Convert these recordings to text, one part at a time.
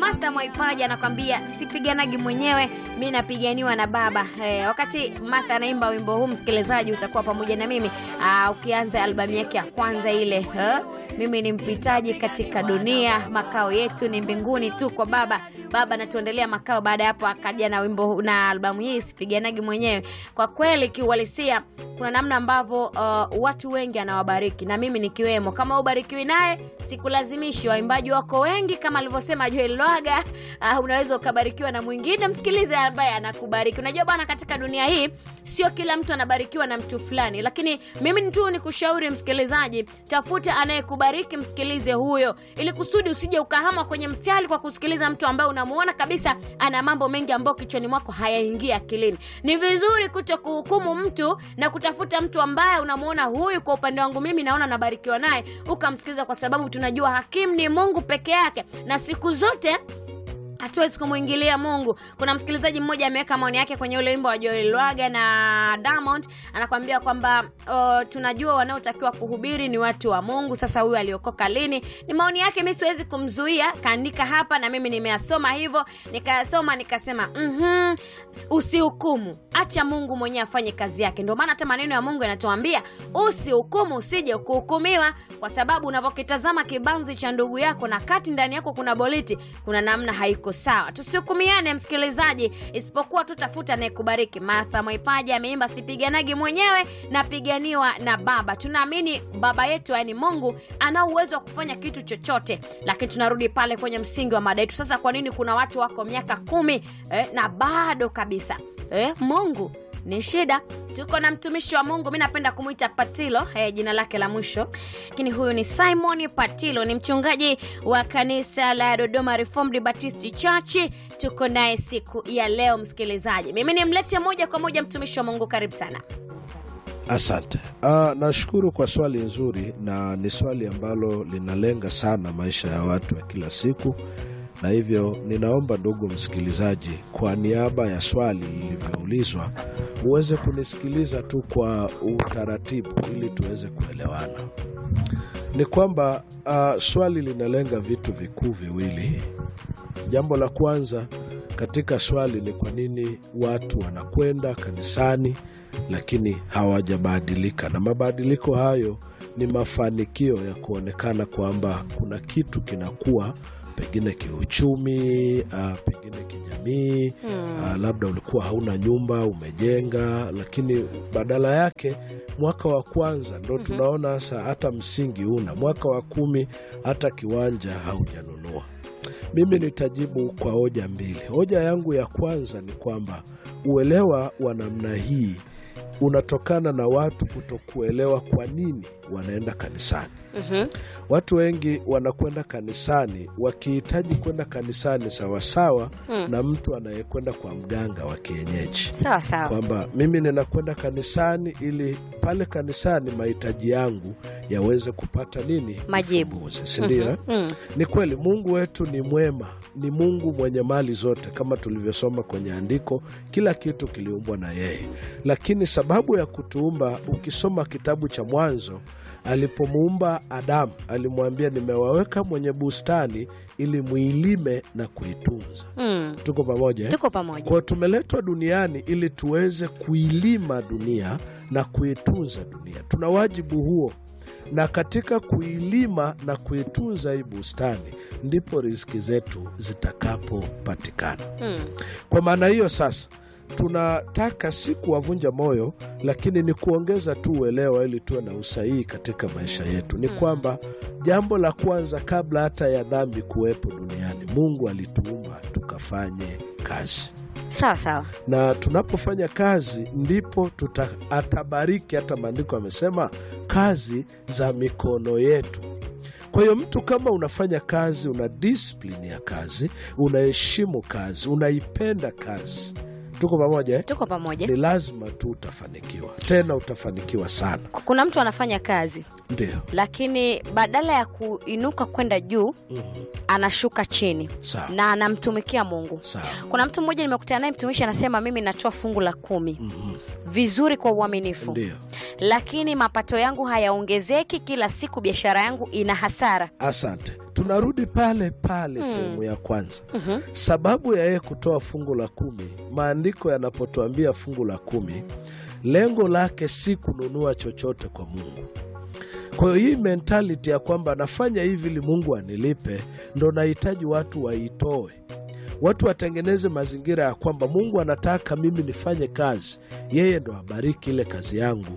Martha Mwaipaja anakwambia sipiganagi mwenyewe, mi napiganiwa na Baba. Eh, wakati Martha anaimba wimbo huu, msikilizaji, utakuwa pamoja na mimi ah, ukianza albamu yake ya kwanza ile eh, mimi ni mpitaji katika dunia, makao yetu ni mbinguni tu kwa Baba. Baba natuendelea makao. Baada ya hapo akaja na wimbo huu- na albamu hii sipiganagi mwenyewe. Kwa kweli kiuhalisia, kuna namna ambavyo uh, watu wengi anawabariki na mimi nikiwemo. Kama ubarikiwi naye sikulazimishi. Waimbaji wako wengi kama alivyosema Joel Lwaga. Uh, unaweza ukabarikiwa na mwingine, msikilize ambaye anakubariki. Unajua bwana, katika dunia hii sio kila mtu anabarikiwa na mtu fulani, lakini mimi tu ni kushauri msikilizaji, tafuta anayekubariki, msikilize huyo, ili kusudi usije ukahama kwenye mstari kwa kusikiliza mtu ambaye unamuona kabisa ana mambo mengi ambayo kichwani mwako hayaingia akilini. Ni vizuri kuto kuhukumu mtu na kutafuta mtu ambaye unamuona huyu, kwa upande wangu mimi naona nabarikiwa naye, ukamsikiliza, kwa sababu tunajua hakimu ni Mungu peke yake, na siku zote hatuwezi kumwingilia Mungu. Kuna msikilizaji mmoja ameweka maoni yake kwenye ule wimbo wa Joel Lwaga na Diamond, anakwambia kwamba uh, tunajua wanaotakiwa kuhubiri ni watu wa Mungu. Sasa huyu aliokoka lini? Ni maoni yake, mi siwezi kumzuia, kaandika hapa na mimi nimeyasoma hivyo, nikayasoma nikasema, mhm, usihukumu, acha Mungu mwenyewe afanye kazi yake. Ndio maana hata maneno ya Mungu yanatuambia usihukumu, usije kuhukumiwa, kwa sababu unavyokitazama kibanzi cha ndugu yako na kati ndani yako kuna boliti, kuna namna haiko sawa. Tusihukumiane msikilizaji, isipokuwa tutafuta anayekubariki. Martha Mwaipaja ameimba sipiganagi mwenyewe, napiganiwa na Baba. Tunaamini baba yetu, yaani Mungu, ana uwezo wa kufanya kitu chochote, lakini tunarudi pale kwenye msingi wa mada yetu. Sasa kwa nini kuna watu wako miaka kumi eh, na bado kabisa eh, Mungu ni shida. Tuko na mtumishi wa Mungu, mi napenda kumwita Patilo eh, jina lake la mwisho, lakini huyu ni Simon Patilo, ni mchungaji wa kanisa la Dodoma Reformed Baptist Church. Tuko naye siku ya leo, msikilizaji. Mimi nimlete moja kwa moja mtumishi wa Mungu, karibu sana. Asante. Uh, nashukuru kwa swali nzuri, na ni swali ambalo linalenga sana maisha ya watu ya kila siku, na hivyo ninaomba ndugu msikilizaji, kwa niaba ya swali lilivyoulizwa, uweze kunisikiliza tu kwa utaratibu ili tuweze kuelewana. Ni kwamba uh, swali linalenga vitu vikuu viwili. Jambo la kwanza katika swali ni kwa nini watu wanakwenda kanisani lakini hawajabadilika, na mabadiliko hayo ni mafanikio ya kuonekana kwamba kuna kitu kinakuwa pengine kiuchumi, uh, pengine kijamii uh, labda ulikuwa hauna nyumba umejenga, lakini badala yake mwaka wa kwanza ndo tunaona sasa hata msingi una, mwaka wa kumi hata kiwanja haujanunua. Mimi nitajibu kwa hoja mbili. Hoja yangu ya kwanza ni kwamba uelewa wa namna hii unatokana na watu kutokuelewa kwa nini wanaenda kanisani. Mhm. Watu wengi wanakwenda kanisani wakihitaji kwenda kanisani sawasawa na mtu anayekwenda kwa mganga wa kienyeji Sawa sawa. kwamba mimi ninakwenda kanisani ili pale kanisani mahitaji yangu yaweze kupata nini? Majibu. Ufumbuzi, si ndio? eh? Mm. Ni kweli Mungu wetu ni mwema, ni Mungu mwenye mali zote, kama tulivyosoma kwenye andiko, kila kitu kiliumbwa na yeye. Lakini sababu ya kutuumba, ukisoma kitabu cha Mwanzo, alipomuumba Adamu alimwambia, nimewaweka mwenye bustani ili muilime na kuitunza. Mm. Tuko pamoja eh? Tuko pamoja. Kwa tumeletwa duniani ili tuweze kuilima dunia na kuitunza dunia. Tuna wajibu huo, na katika kuilima na kuitunza hii bustani ndipo riziki zetu zitakapopatikana. Mm. Kwa maana hiyo sasa tunataka si kuwavunja moyo, lakini ni kuongeza tu uelewa ili tuwe na usahihi katika maisha yetu. Ni kwamba jambo la kwanza, kabla hata ya dhambi kuwepo duniani, Mungu alituumba tukafanye kazi Sawa sawa. na tunapofanya kazi ndipo tuta, atabariki. Hata maandiko amesema kazi za mikono yetu. Kwa hiyo mtu kama unafanya kazi, una disiplini ya kazi, unaheshimu kazi, unaipenda kazi, tuko pamoja eh? Tuko pamoja. Ni lazima tu utafanikiwa, tena utafanikiwa sana. Kuna mtu anafanya kazi Ndio. lakini badala ya kuinuka kwenda juu Mhm. anashuka chini Sawa na anamtumikia Mungu. sawa. Kuna mtu mmoja nimekutana naye, mtumishi anasema mimi natoa fungu la kumi Mhm. vizuri kwa uaminifu, Ndio. lakini mapato yangu hayaongezeki, kila siku biashara yangu ina hasara. Asante. tunarudi pale pale sehemu ya kwanza Mhm. sababu ya yeye kutoa fungu la kumi maandiko yanapotuambia fungu la kumi lengo lake si kununua chochote kwa mungu kwa hiyo hii mentality ya kwamba nafanya hivi ili mungu anilipe ndo nahitaji watu waitoe watu watengeneze mazingira ya kwamba mungu anataka mimi nifanye kazi yeye ndo abariki ile kazi yangu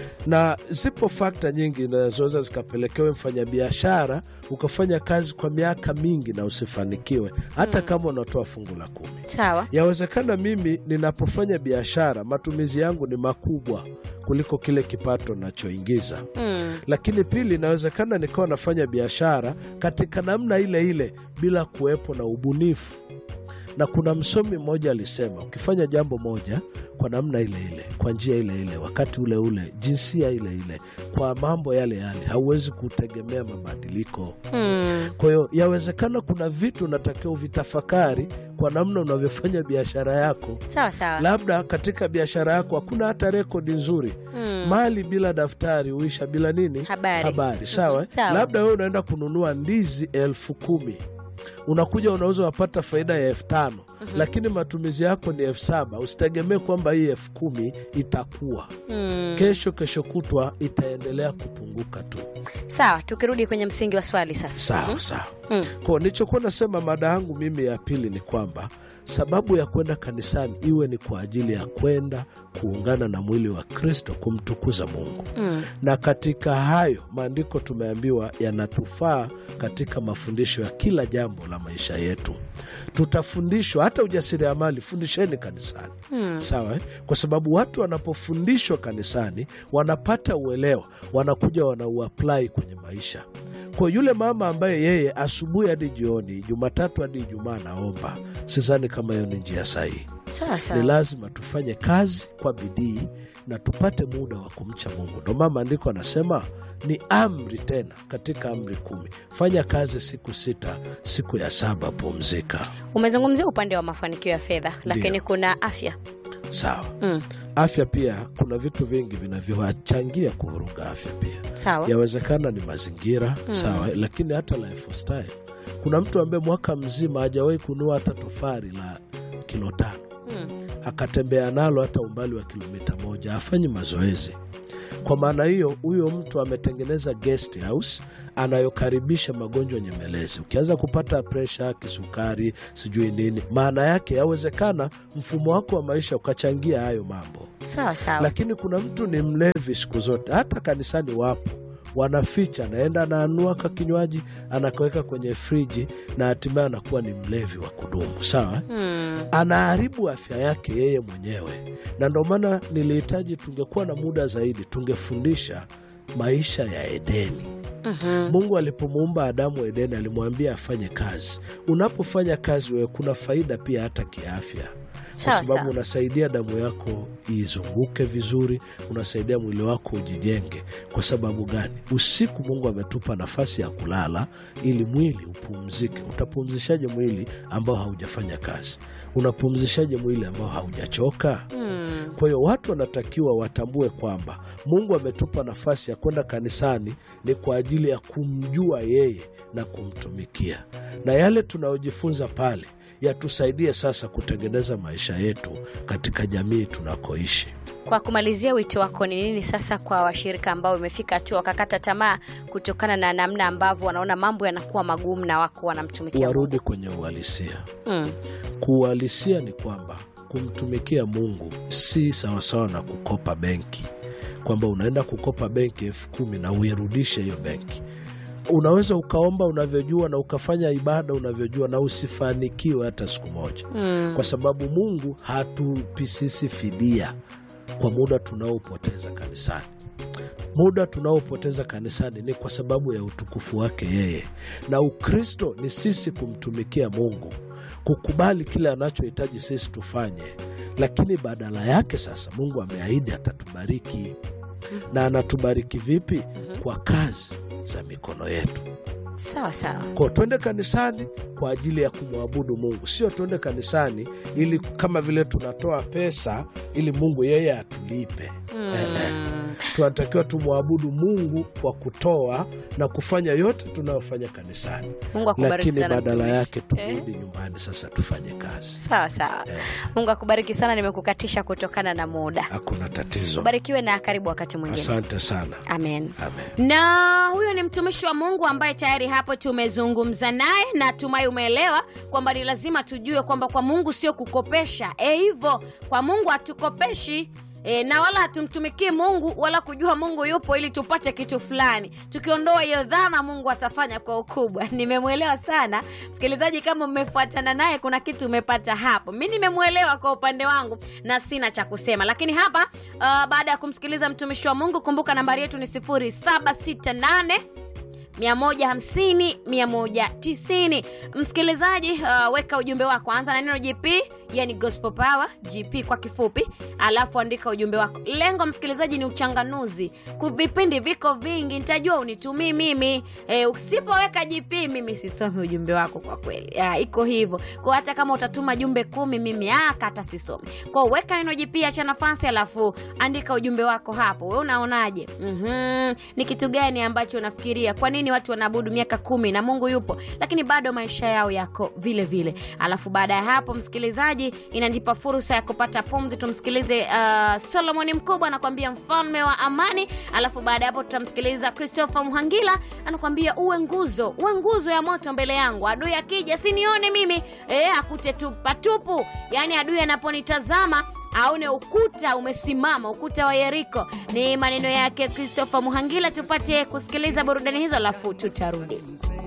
na zipo fakta nyingi zinazoweza zikapelekewe mfanyabiashara ukafanya kazi kwa miaka mingi na usifanikiwe hata kama unatoa fungu la kumi sawa yawezekana mimi ninapofanya biashara matumizi yangu ni makubwa kuliko kile kipato nachoingiza mm. lakini pili inawezekana nikawa nafanya biashara katika namna ile ile bila kuwepo na ubunifu na kuna msomi mmoja alisema ukifanya jambo moja kwa namna ile ile kwa njia ile ile wakati ule ule jinsia ile ile kwa mambo yale yale hauwezi kutegemea mabadiliko Mm. kwa hiyo yawezekana kuna vitu unatakiwa uvitafakari kwa namna unavyofanya biashara yako sawa sawa labda katika biashara yako hakuna hata rekodi nzuri mm. mali bila daftari huisha bila nini Habari. habari sawa, eh? Sawa. labda wewe unaenda kununua ndizi elfu kumi unakuja unauza wapata faida ya elfu tano lakini matumizi yako ni elfu saba usitegemee kwamba hii elfu kumi itakuwa Mm. kesho kesho kutwa itaendelea kupunguka tu sawa tukirudi kwenye msingi wa swali sasa sawa sawa Mm. ko nilichokuwa nasema mada yangu mimi ya pili ni kwamba sababu ya kwenda kanisani iwe ni kwa ajili ya kwenda kuungana na mwili wa kristo kumtukuza mungu Mm. na katika hayo maandiko tumeambiwa yanatufaa katika mafundisho ya kila jambo la maisha yetu tutafundishwa hata ujasiriamali fundisheni kanisani Mm. sawa eh? kwa sababu watu wanapofundishwa kanisani wanapata uelewa wanakuja wanauapply kwenye maisha kwa yule mama ambaye yeye asubuhi hadi jioni jumatatu hadi ijumaa anaomba sidhani kama hiyo ni njia sahihi sawa ni sawa lazima tufanye kazi kwa bidii na tupate muda wa kumcha mungu ndo maana maandiko anasema ni amri tena katika amri kumi fanya kazi siku sita siku ya saba pumzika umezungumzia upande wa mafanikio ya fedha lakini Ndio. kuna afya sawa mm. afya pia kuna vitu vingi vinavyowachangia kuvuruga afya pia sawa yawezekana ni mazingira sawa lakini hata lifestyle kuna mtu ambaye mwaka mzima hajawahi kunua hata tofari la kilo tano mm. akatembea nalo hata umbali wa kilomita moja afanyi mazoezi kwa maana hiyo huyo mtu ametengeneza guest house anayokaribisha magonjwa nyemelezi ukianza kupata presha kisukari sijui nini maana yake yawezekana mfumo wako wa maisha ukachangia hayo mambo sawa sawa lakini kuna mtu ni mlevi siku zote hata kanisani wapo wanaficha anaenda anaanua ka kinywaji anakaweka kwenye friji na hatimaye anakuwa ni mlevi wa kudumu sawa mm. anaharibu afya yake yeye mwenyewe na ndio maana nilihitaji tungekuwa na muda zaidi tungefundisha maisha ya edeni mm-hmm. mungu alipomuumba adamu edeni alimwambia afanye kazi unapofanya kazi wewe kuna faida pia hata kiafya kwa Sawa, sababu sawa. unasaidia damu yako izunguke vizuri unasaidia mwili wako ujijenge kwa sababu gani usiku mungu ametupa nafasi ya kulala ili mwili upumzike utapumzishaje mwili ambao haujafanya kazi unapumzishaje mwili ambao haujachoka mm. kwa hiyo watu wanatakiwa watambue kwamba mungu ametupa nafasi ya kwenda kanisani ni kwa ajili ya kumjua yeye na kumtumikia na yale tunayojifunza pale yatusaidie sasa kutengeneza maisha yetu katika jamii tunakoishi kwa kumalizia wito wako ni nini sasa kwa washirika ambao imefika hatua wakakata tamaa kutokana na namna ambavyo wanaona mambo yanakuwa magumu na wako wanamtumikia warudi kwenye uhalisia mm. kuuhalisia ni kwamba kumtumikia mungu si sawasawa na kukopa benki kwamba unaenda kukopa benki elfu kumi na uirudishe hiyo benki unaweza ukaomba unavyojua na ukafanya ibada unavyojua na usifanikiwe hata siku moja Mm. kwa sababu mungu hatupi sisi fidia kwa muda tunaopoteza kanisani muda tunaopoteza kanisani ni kwa sababu ya utukufu wake yeye na ukristo ni sisi kumtumikia mungu kukubali kile anachohitaji sisi tufanye lakini badala yake sasa mungu ameahidi atatubariki na anatubariki vipi kwa kazi za mikono yetu sawa sawa ko twende kanisani kwa ajili ya kumwabudu mungu sio twende kanisani ili kama vile tunatoa pesa ili mungu yeye atulipe Eh, eh. mm. tunatakiwa tumwabudu Mungu kwa kutoa na kufanya yote tunayofanya kanisani, Mungu akubariki lakini sana badala mtumishi. yake turudi nyumbani sasa tufanye kazi. Sawa sawa. Eh. Mungu akubariki sana, nimekukatisha kutokana na muda. Hakuna tatizo. Barikiwe na karibu wakati mwingine. Asante sana. Amen. Amen. na huyo ni mtumishi wa mungu ambaye tayari hapo tumezungumza naye na tumai umeelewa kwamba ni lazima tujue kwamba kwa mungu sio kukopesha e hivyo kwa mungu hatukopeshi E, na wala hatumtumikii mungu wala kujua mungu yupo ili tupate kitu fulani tukiondoa hiyo dhana mungu atafanya kwa ukubwa nimemwelewa sana msikilizaji kama umefuatana naye kuna kitu umepata hapo mi nimemwelewa kwa upande wangu na sina cha kusema lakini hapa uh, baada ya kumsikiliza mtumishi wa mungu kumbuka nambari yetu ni 768 150 190 msikilizaji uh, weka ujumbe wako anza na neno gp yani gospel power gp kwa kifupi alafu andika ujumbe wako lengo msikilizaji ni uchanganuzi Ku- vipindi viko vingi nitajua unitumii mimi e, usipoweka gp mimi sisomi ujumbe wako kwa kweli ya, iko hivyo kwa hata kama utatuma jumbe kumi mimi aka hata sisomi kwa weka neno gp acha nafasi alafu andika ujumbe wako hapo we unaonaje mm-hmm. ni kitu gani ambacho unafikiria kwa nini watu wanaabudu miaka kumi na mungu yupo lakini bado maisha yao yako vile vile alafu baada ya hapo msikilizaji inanipa fursa ya kupata pumzi tumsikilize uh, solomoni mkubwa anakuambia mfalme wa amani alafu baada ya hapo tutamsikiliza christopher mhangila anakuambia uwe nguzo uwe nguzo ya moto mbele yangu adui akija sinione mimi e, akute tupatupu yaani adui anaponitazama aone ukuta umesimama ukuta wa yeriko ni maneno yake christopher muhangila tupate kusikiliza burudani hizo alafu tutarudi